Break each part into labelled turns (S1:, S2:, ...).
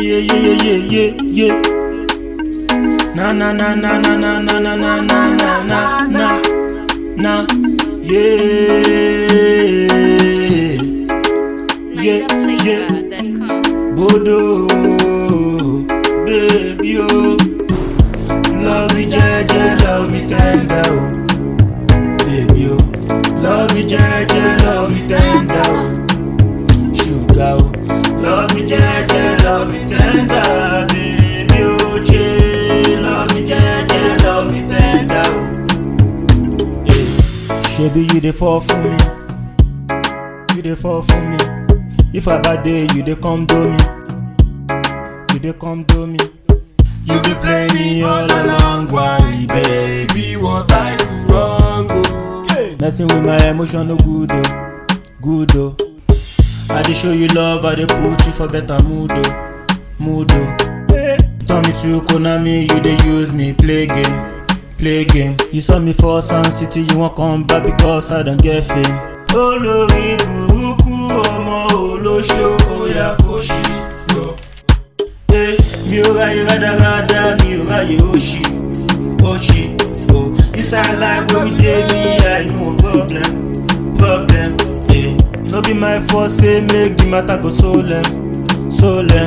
S1: yeah, yeah, yeah, yeah, yeah. Na na na na na na na na na na na na na na yeah yeah yeah
S2: NigerFlavor.com.
S1: Bodo baby oh love me jeje love me tender oh baby oh love me jeje love me tender oh sugar oh love me jeje love me tender baby oh che love me jeje love me tender oh yeah. shebi you dey fall for me you dey fall for me if i bad day you dey come do me you dey come do me you be play me all along why baby
S3: Baby, what I do wrong, oh.
S1: messing with my emotion no good oh good oh i dey show you love i dey put you for better mood oh mood oh turn me to konami you dey use me play game play game you saw me for sun city you wan come back because i don get fame. olórí burúkú ọmọ olóṣó oya kò ṣí lọ. Eh, mi ò ráyè rádaràda mi ò ráyè òṣì òṣì o inside life wey we dey me i no problem problem eh. no be my fault say make the matter go solemn solemn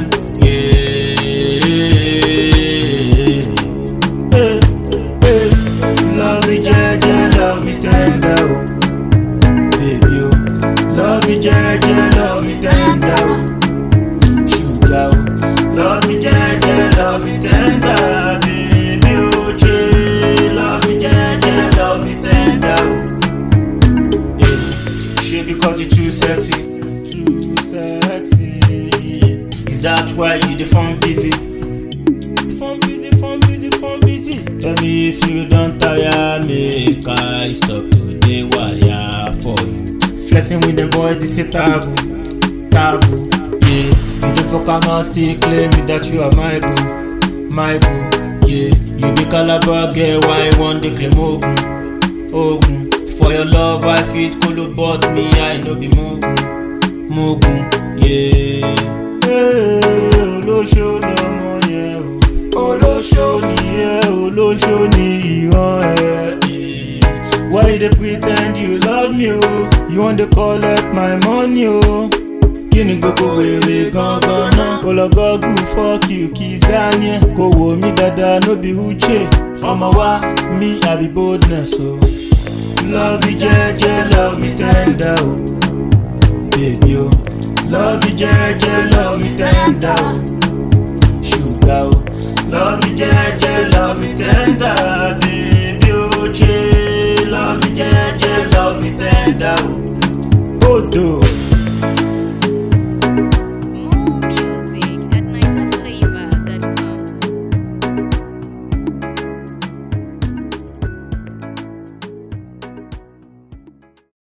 S1: yeah. Eh, eh. love me jeje love me tender o baby o love me jeje love me tender o sugar o love me jeje love me tender baby o che love me jeje love me tender o yeah. she because you too sexy too sexy is that why you dey form busy form busy form busy form busy tell me if you don tire make i stop to dey wire for you flexing with the boys is a taboo taboo yeah you dey fuck around still claim me that you are my boo my boo yeah you be calabar girl why you wan dey claim ogun ogun for your love i fit kolo but me i no be mugun mugun yeah. Hey, olóṣó lọmọ yẹn o olóṣó nìyẹn olóṣó ní ìran ẹ. why you dey pre ten d you love me o you wan dey collect my money o. kí ni gbogbo wèrè gangan náà kò lọ gọ́gù fọ́ọ̀kì kì í sáyẹn ẹ̀ kò wò mí dáadáa no be uche ọmọ wa mi àbí boldness o. love me jẹ́jẹ́ love me tender o. baby o love me jẹ́jẹ́ love me tender o. sugar o love me jẹ́jẹ́